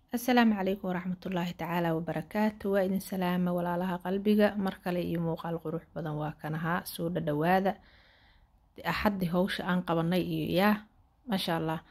asalaamu calaykum waraxmatullaahi tacaala wabarakaatu waa idin salaama walaalaha qalbiga mar kale iyo muuqaal qurux badan waa kanahaa soo dhadhawaada axaddii howsha aan qabanay iyo yaa maasha allah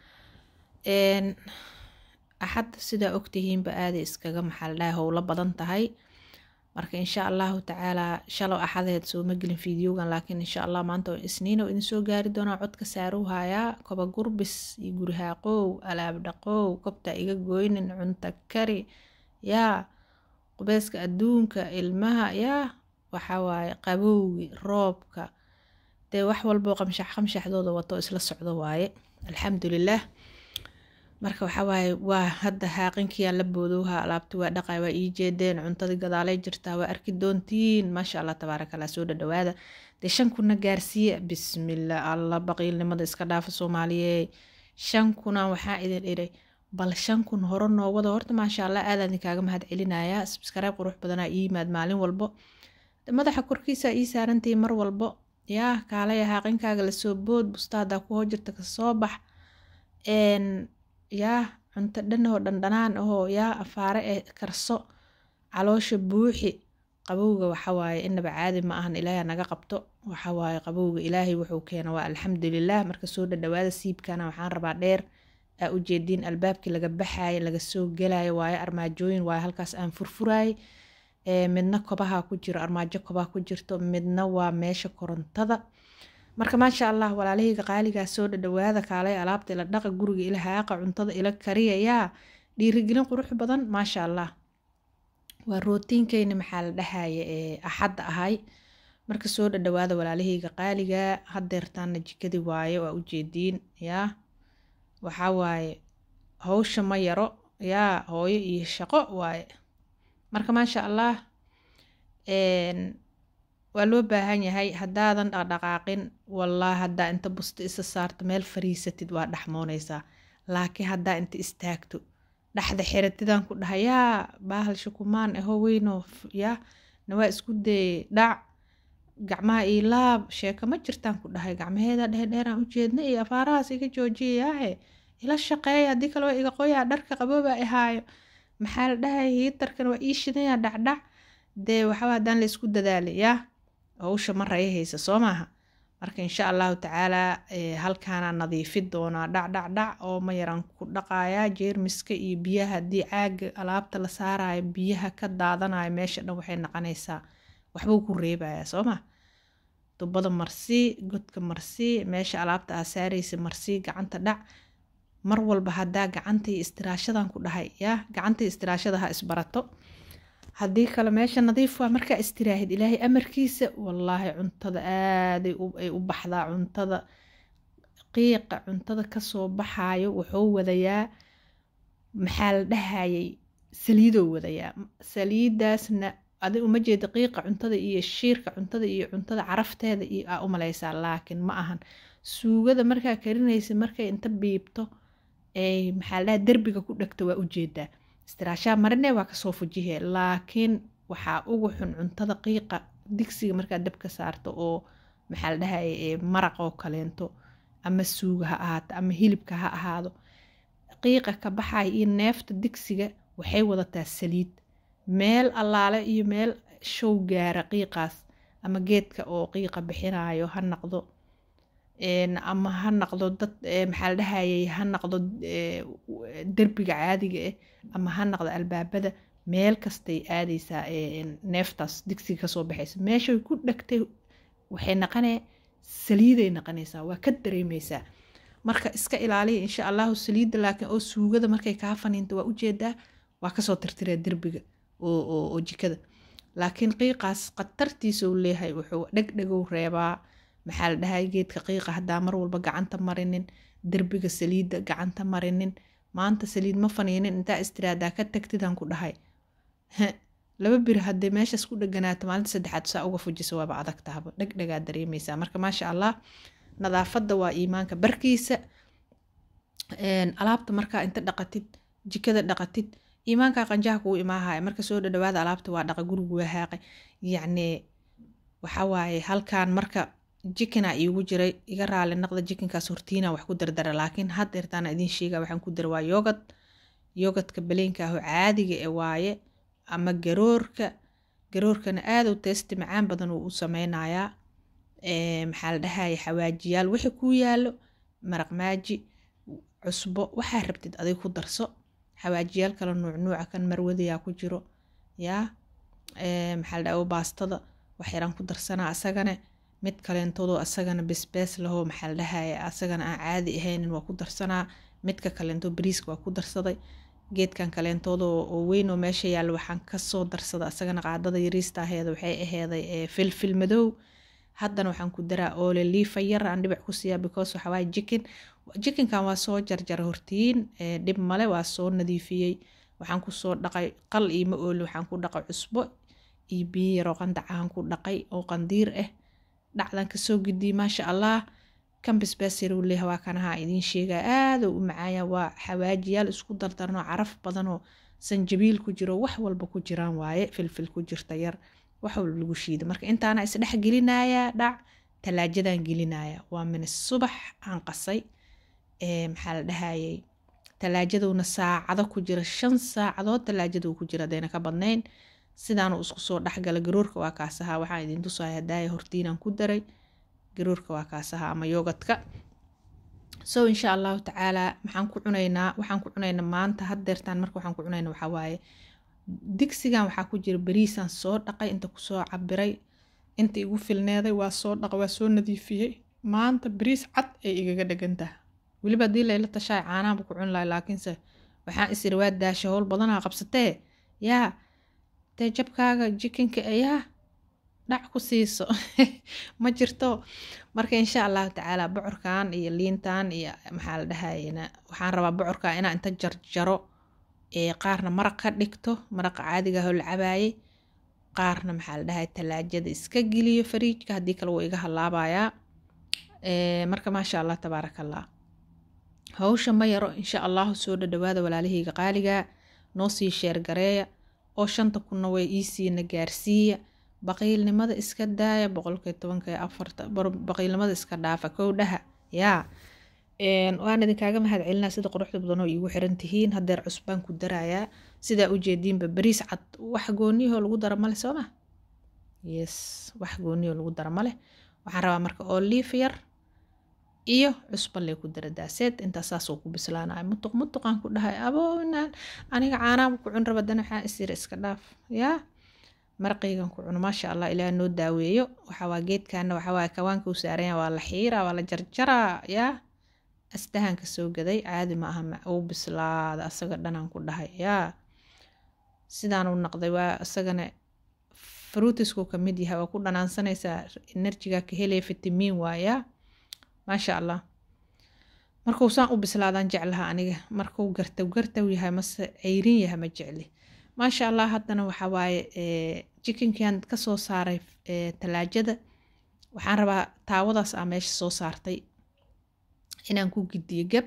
axadda sidaa ogtihiinba aaday iskaga maxaaldhaha howlo badan tahay marka insha allahu tacaalaa shalow axadeed sooma gelin fideogan laakiin insha allah maanta oo isniin oo idin soo gaari doonaa codka saaruu hayaa koba gurbis iyo gurihaaqow alaab dhaqow kobta iga goynin cunta kari yaa qubeyska adduunka ilmaha yaa waxawaaye qabowgi roobka dee wax walboo qamshax qamshaxdooda wato isla socdo waaye alxamdulilaah marka waxawaaye waa hadda haaqinkiyaa la boodowha alaabti waa dhaqay waa ii jeedeen cuntadii gadaalay jirtaa waa arki doontiin maasha allah tabaaraka allah soo dhadhawaada dee shan kuna gaarsiiya bismillah allah baqiilnimada iska dhaafa soomaaliye shan kuna waxaa idin idhay bal shan kun hore noo wada horta maasha allah aadaan idinkaaga mahad celinayaa sabskaraab qurux badanaa ii yimaad maalin walbo madaxa korkiisa ii saarantii mar walbo yaa kaalaya haaqinkaага lasoo bood bustaadaa ku hojirta kasoo bax yaa cunto dhanoo dhandhanaan ahoo yaa afaare ee karso caloosha buuxi qabowga waxawaaye inaba caadi ma ahan ilaaha naga qabto waxawaaye qabowga ilaahay wuxuu keena waa alxamdulilah marka soo dhadhawaada siibkana waxaan rabaa dheer aa ujeediin albaabkii laga baxaaye laga soo gelayo waaye armaajooyin waaye halkaas aan furfuraay midna kobaha ku jiro armaajo kobaha ku jirto midna waa meesha korontada marka maasha allah walaalahayga qaaligaa soo dhadhawaada kaalay alaabta ila dhaqa guriga ila haaqa cuntada ila kariya yaa dhiirigelin qurux badan maasha allah waa rootiinkeyna maxaa la dhahaye ee axadda ahay marka soo dhadhawaada walaalahayga qaaligaa hadeertaana jikadii waaye waa ujeediin yaa waxaa waaye howsha ma yaro yaa hooyo iyo shaqo waaye marka maasha allah waa loo baahan yahay haddaadan dhaqdhaqaaqin wallah haddaa inta busto isa saarto meel fariisatid waa dhaxmoonaysaa laakiin haddaa inta istaagto dhaxda xiratidaan ku dhaha yaa baahal shukumaan aho weyno yaa nawaa isku dayey dhac gacmaha ii laab sheeko ma jirtaan ku dhahay gacmaheeda dheerdheeraan ujeedna iyo afaarahaas iga joojiyayaahe ila shaqeeya haddii kale waa iga qoyaa dharka qabooba ahaayo maxaa la dhahay hiitarkan waa ii shidaya dhacdhac dee waxaba haddaan la isku dadaalay yaa howsha ma raya haysa soo maaha marka insha allahu tacaalaa halkaanaa nadiifi doonaa dhacdhacdhac oo ma yaran ku dhaqayaa jeermiska iyo biyaha haddii caaga alaabta la saarayo biyaha ka daadanayo meesha dhan waxay noqonaysaa waxbuu ku reebayaa soo maa dubada marsii godka marsii meesha alaabta aa saaraysa marsii gacanta dhac mar walba haddaa gacantii istiraashadan ku dhahay yaa gacantii istiraashada ha isbarato haddii kale meesha nadiif waa markaa istiraahid ilaahay amarkiisa wallaahi cuntada aaday ay u baxdaa cuntada qiiqa cuntada kasoo baxaayo wuxuu wadayaa maxaa la dhahayay saliidoo wadayaa saliidaasna adi uma jeeda qiiqa cuntada iyo shiirka cuntada iyo cuntada carafteeda iyo aa u malaysaa laakiin ma ahan suugada markaa karinaysa markay inta biibto ay maxaa la dhaha derbiga ku dhegto waa ujeedaa istiraashaa marine waa kasoo fujihe laakiin waxaa ugu xun cuntada qiiqa digsiga markaa dabka saarto oo maxaa la dhahay maraq oo kaleento ama suuga ha ahaato ama hilibka ha ahaado qiiqa ka baxaya iyo neefta digsiga waxay wadataa saliid meel allaale iyo meel show gaara qiiqaas ama geedka oo qiiqa bixinayo ha naqdo ama ha naqdo dad maxaa la dhahayay ha naqdo derbiga caadiga ah ama ha naqdo albaabada meel kastay aadaysaa neeftaas digsiga kasoo baxaysa meeshay ku dhegtay waxay naqanee saliiday naqanaysaa waa ka dareemeysaa marka iska ilaaliya insha allahu saliidda laakiin oo suugada markay kaa faniinto waa ujeedaa waa kasoo tirtiraa derbiga oo jikada laakiin qiiqaas khatartiisau leeyahay wuxuu dhegdhegow reebaa maxaa la dhahay geedka qiiqa haddaa mar walba gacanta marinin derbiga saliidda gacanta marinin maanta saliid ma faniinin intaa istiraadaa ka tagtidaan ku dhahay laba biri haddee meeshaas ku dheganaato maalinta saddexaad saa uga fujisa waaba adag tahaba dhegdhegaa dareemeysaa marka maasha allah nadaafadda waa iimaanka barkiisa alaabta markaa inta dhaqatid jikada dhaqatid iimaankaa qanjaha kugu imaahaya marka soo dhadhawaada alaabta waa dhaqa gurigu waa haaqay yacni waxawaaye halkaan marka jikina iigu jiray iga raali naqda jikinkaas hortiina wax ku dardara laakiin had eertaana idiin sheega waxaan ku dara waa yoogad yogadka baleenka aho caadiga e waaye ama garoorka garoorkana aada u teesti macaan badan uu u sameynayaa maxaa la dhahaya xawaajiyaal wixii kuu yaalo maraq maaji cusbo waxaa rabtid adig ku darso xawaajiyaal kale nuuc nuuca kan marwadayaa ku jiro yaa maxaa la dhaha baastada waxyaraan ku darsanaa asagana mid kaleentoodo asagana besbees lahoo maxaa la dhahaya asagana aan caadi ahaynin waa ku darsanaa midka kaleento bariiska waa ku darsaday geedkan kaleentooda oo weyn oo meesha yaalla waxaan kasoo darsada asagana qaadada yariista aheeda waxay aheeday filfil madow haddana waxaan ku daraa oole liifa yar aan dhibac ku siiyaa because waxa waaye jikin jikinkan waa soo jarjara hortiin dhib male waa soo nadiifiyey waxaan kusoo dhaqay qal iima ooli waxaan ku dhaqay cusbo iyo biyo yaroo qandacahan ku dhaqay oo qandiir ah dhacdan kasoo gudiyey maasha allah kan bisbaasiruu leeha waa kanaha idiin sheegaa aaduu u macaaya waa xawaajiyaal isku dardarno caraf badanoo sanjabiil ku jiro wax walba ku jiraan waaye filfil ku jirta yar wax walba lagu shiida marka intaana isdhex gelinayaa dhac talaajadan gelinaya waa min subax aan qasay maxaa la dhahayay talaajaduna saacado ku jira shan saacadood talaajaduu ku jira hadayna ka badnayn sidaanu isku soo dhexgala garoorka waa kaasahaa waxaan idin tusaya hadaaya hortiinaan ku daray garoorka waa kaasahaa ama yoogadka so insha allahu tacaalaa maxaan ku cunaynaa waxaan ku cunaynaa maanta haddeertaan marka waxaan ku cunaynaa waxaa waaye digsigan waxaa ku jira bariisaan soo dhaqay inta kusoo cabiray inta igu filneeday waa soo dhaqay waa soo nadiifiyey maanta bariis cad ay igaga dhegantaha weliba haddii layla tashaay caanahanba ku cuni lahay laakiinse waxaan isiri waa daasha howl badanaa qabsatee yaa dee jabkaaga jikinka ayaa dhac ku siiso ma jirto marka insha allahu tacaala bocorkan iyo liintan iyo maxaa la dhahayna waxaan rabaa bocorka inaa inta jarjaro ee qaarna maraq ka dhigto maraqa caadiga ahoo la cabaayay qaarna maxaa la dhahay talaajada iska geliyo fariijka haddii kale wuu iga halaabayaa marka maasha allah tabaaraka allah hawsha ma yaro insha allahu soo dhadhawaada walaalahayga qaaliga noo sii sheergareeya oo shanta kunna way iisiina gaarsiiya baqiilnimada iska daaya boqolkiy tobanka afarta baqiilnimada iska dhaafa kowdhaha yaa waan idinkaaga mahad celinaa sida quruxda badanoo iigu xiran tihiin hadeer cusbaan ku darayaa sidaa ujeediinba bariis cad wax gooniyahoo lagu dara male sooma yes wax gooniyahoo lagu dara male waxaan rabaa marka oliif yar iyo cusba lee ku dara daaseed intaa saasoo ku bislaanaya mutuq mutuqaan ku dhahay abooinaan aniga caanaaba ku cun raba dana waxaa isira iska dhaaf yaa maraqaygan ku cuno maasha allah ilaah noo daaweeyo waxawaa geedkaana waxawaa kawaanka u saaranya waa la xiiraa waa la jarjaraa yaa asdahanka soo gaday caadi ma aha uu bislaada asaga dhanaan ku dhahay yaa sidaan u naqday waa isagana fruutisku ka mid yahay waa ku dhanaansanaysaa enerjiga ka helaya fitamiin waayaa maasha allah markuu saan u bislaadaan jeclaha aniga markuu gartaw gartaw yahay mase ceyrin yahay ma jecli maasha allah haddana waxaa waaye jikinkan kasoo saaray talaajada waxaan rabaa taawadaas aa meesha soo saartay inaan ku gidiyo gab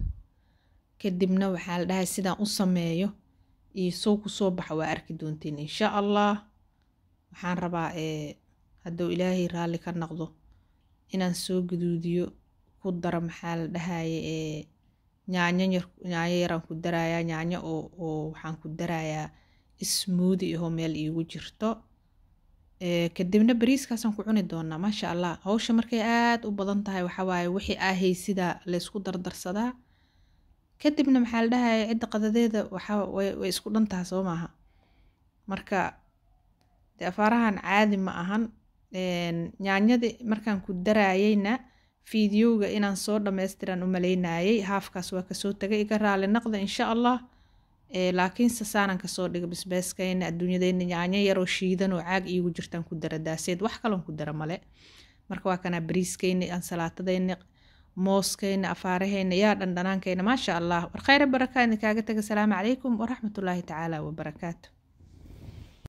kadibna waxaa la dhahay sidaan u sameeyo iyo sow kusoo baxa waa arki doontiin insha allah waxaan rabaa hadduu ilaahay raalli ka noqdo inaan soo gaduudiyo ku daro maxaa la dhahaye yaanyo yaanyo yaraan ku darayaa yaanyo oo oo waxaan ku darayaa smoodi ahoo meel iigu jirto kadibna bariiskaasaan ku cuni doonaa maasha allah hawsha markay aada u badan tahay waxawaaye wixii ahay sidaa laysku dardarsadaa kadibna maxaa la dhahaya cidda qadadeeda waxaa way isku dhantaha soo maaha marka de afaarahan caadi ma ahan yaanyadii markaan ku daraayeyna fiidiyowga inaan soo dhammaystiran u maleynayay haafkaas waa kasoo tagay iga raali naqda insha allah laakiinse saanan kasoo dhiga bisbeeskayna adduunyadeyna yaanyo yaroo shiidan oo caag iigu jirtaan ku dara daaseed wax kaloon ku dara male marka waa kanaa bariiskayna ansalaatadayna mooskayna afaarahayna yaa dhandhanaankayna maasha allah war khayra baraka idin kaaga taga asalaamu calaykum waraxmatullaahi tacaala wabarakaatu